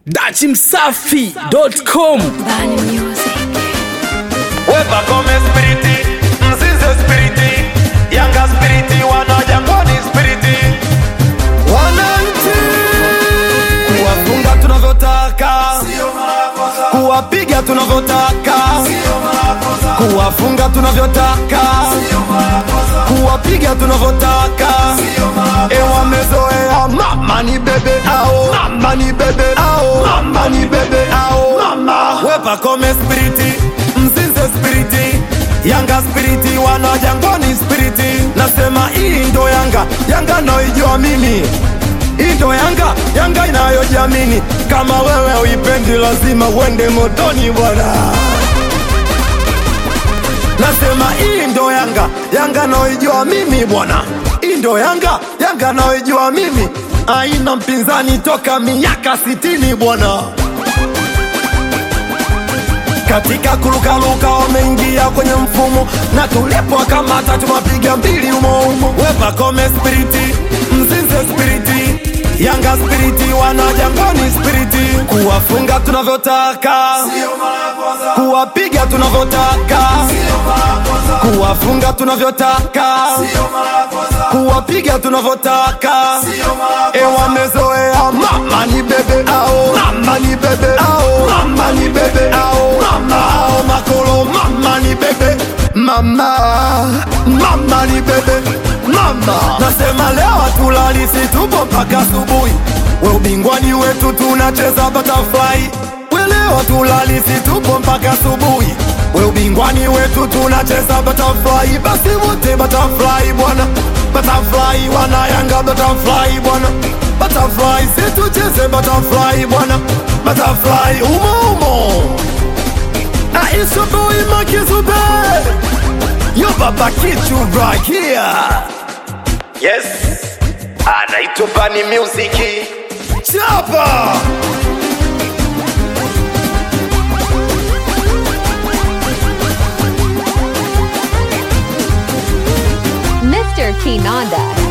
dachimsafi.com Bani Music. Wepa kome spiriti, mzize spiriti, yanga spiriti, wana jangwani spiriti. Wananchi kuwafunga tunavyotaka, kuwapiga tunavyotaka, kuwafunga tunavyotaka, kuwapiga tunavyotaka. E, wamezoea mama ni bebe ao, mama ni bebe ao, mama ni bebe ao, mama. Wepa kome spiriti, mzize spiriti, yanga spiriti, wana jangwani spiriti. Nasema hii ndo yanga, yanga naijua mimi hii ndo yanga, yanga inayojiamini. Kama wewe uipendi, lazima uende motoni bwana. Nasema hii ndo yanga, yanga naoijua mimi bwana. Hii ndo yanga, yanga naoijua mimi, aina mpinzani toka miaka sitini bwana. Katika kurukaruka wameingia kwenye mfumo, na tulipokamata tumapiga mbili umo umo. Wepa kome spiriti, mzinze spiriti, yanga spiriti, wana jangwani spiriti, kuwafunga tunavyotaka, kuwapiga tunavyotaka, kuwafunga tunavyotaka, kuwapiga tunavyotaka. E, wamezoea mama ni bebe ao, mama ni bebe ao, mama ni bebe ao, mama ao makolo, mama ni bebe mama, mama ni bebe mama. Nasema leo hatulali, si tupo mpaka asubuhi. We ubingwani wetu tunacheza butterfly, we leo hatulali, si tupo mpaka asubuhi. We ubingwani wetu tunacheza butterfly, basi wote butterfly bwana, butterfly wana Yanga butterfly bwana, butterfly si tucheze butterfly bwana, butterfly umo umo. Na it's your boy Makizube, yo baba kichu right here. Yes, anaitwa Bani Music. Chapa. Mr. Kinanda.